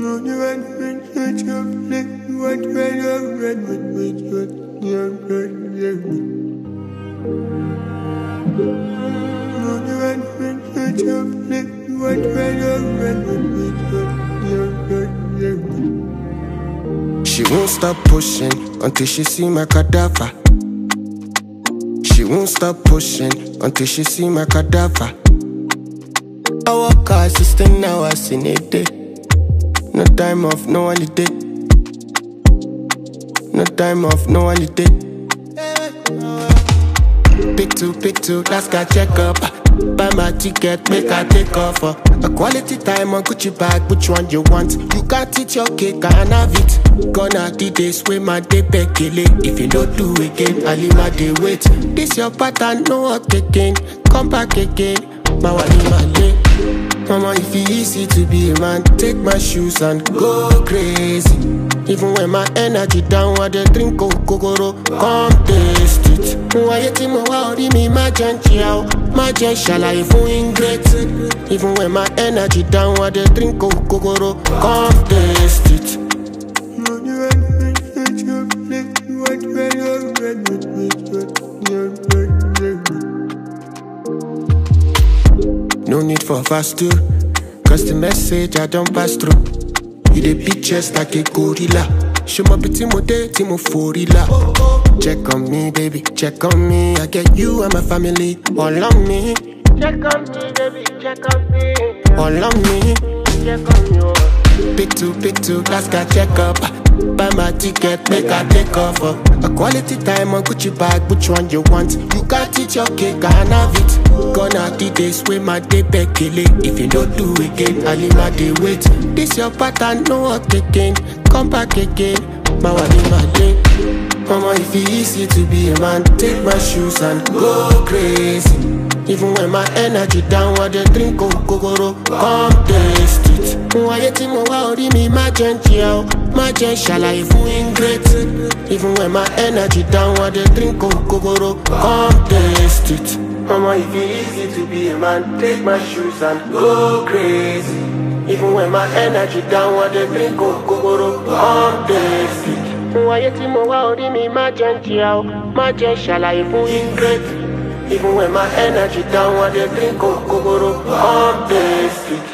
She won't stop pushing until she see my cadaver. She won't stop pushing until she see my cadaver. I work her assistant hours in a day. No time off, no holiday. No time off, no holiday. Pick two, pick two, last guy check up. Buy my ticket, make I take off. uh. A quality time on Gucci bag, which one you want? You can't eat your cake, I have it. Gonna the days with my day bekele. If you don't do again, I leave my day wait. This your pattern, no work again. Come back again, my wali my lay. Mama, if it easy to be a man, take my shoes and go crazy. Even when my energy down, I dey drink kokoro, come taste it. Wáyé tí mo wá orí mi má jẹ́ ń jìyà o, má jẹ́ ṣàlàyé fún ingrate. Even when my energy down, I dey drink kokoro, come taste it. No need for fast two, cause the message I don't pass through. You dey beat chest like a gorilla. Show my pretty mo day, Timo Forilla. Check on me, baby, check on me. I get you and my family all on me. Check on me, baby, check on me. All on me. Check on me. oh. Pick two, pick two, last guy check up. Buy my ticket, make I take off. uh. A quality time on Gucci bag, which one you want? You can't eat your cake, I have it. Gonna the days with my day bekele. If you don't do again, I leave my day wait. This your pattern, no work again. Come back again, my wali my day. Mama, if it easy to be a man, take my shoes and go crazy. Even when my energy down, I dey drink kokoro, come taste it. Wáyé tí mo wá orí mi má jẹ́ ń jìyà o, má jẹ́ ṣàlàyé fún ingrate. Even when my energy down, I dey drink kokoro, come taste it. Mama, if it easy to be a man, take my shoes and go crazy. Even when my energy down, I dey drink kokoro, come taste it. Wáyé tí mo wá orí mi má jẹ́ ń jìyà o, má jẹ́ ṣàlàyé fún ingrate. Even when my energy down, I dey drink kokoro, come taste it.